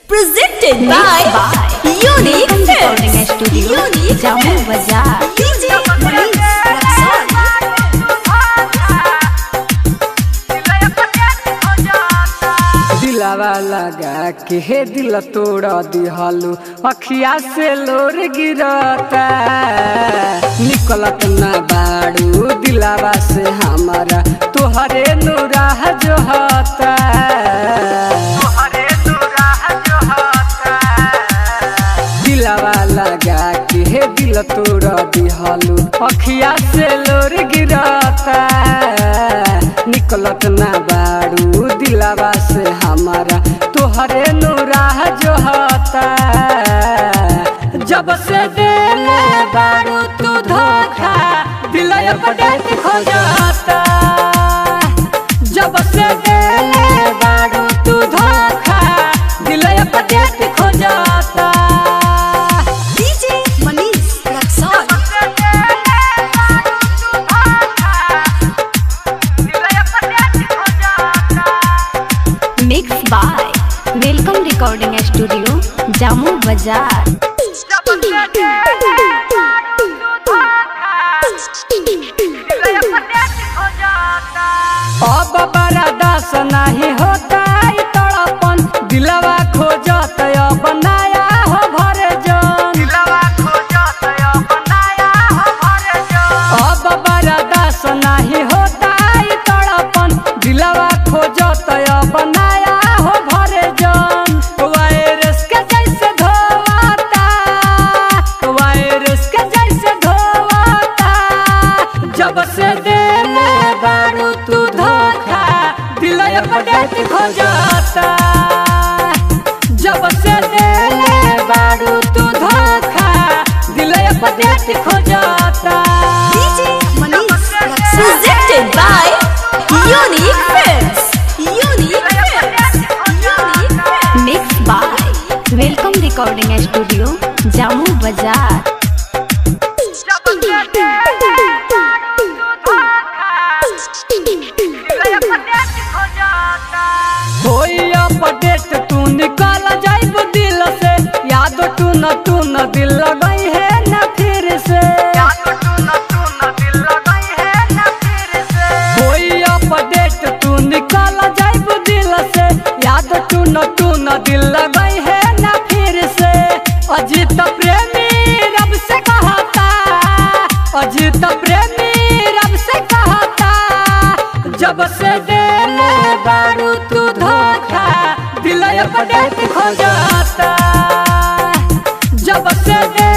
Presented by Unique recording Films. studio Unique Jammu Films. Bazaar. DJ Manish Raxon. दिलावा लगा के हे दिल तोड़ दिहलू अखिया से लोर गिरता निकलत ना बाड़ू दिलावा से हमारा तोहरे नूराह जो होता दिलावा लगा के हे दिल तोड़ दिहलू अखिया से लोर गिरता निकलत ना बाड़ू दिलावा से हमारा तोहरे नूराह जो होता जब से देले बाड़ू तू धोखा दिल पटेट खो जाता जब से देले बाड़ू तू धोखा दिल पटेट खो जाता DJ Manish Raxon. Mixed by Welcome Recording Studio Jammu Bazaar. अब बड़ा दास नहीं होता ई तड़पन दिलवा खोजत अब नया हो भरे जन अब बड़ा दास नहीं होता ई तड़पन दिलवा खोजत अब नया हो भरे जन वायरस के जैसे धोवाता वायरस के जैसे धोवाता जब से देले बारू तू धोखा दिल पटेट खो जाता जब से देले बारू तू धोखा दिल पटेट खो जाता DJ Manish Raxon. Presented by Unique Films. Unique Films. Unique Films. Mixed by Welcome Recording Studio Jammu Bazaar. होई अपडेट तू निकल जाइब दिल से याद तू न तू न दिल लगई है न फिर से होई अपडेट तू निकल जाइब दिल से याद तू न तू न दिल लगई है न फिर से अजीत प्रेमी रब से कहता अजीत प्रेमी रब से कहता जब से देले बारू तू धोखा दिल अपडेट खो जाता जब से दे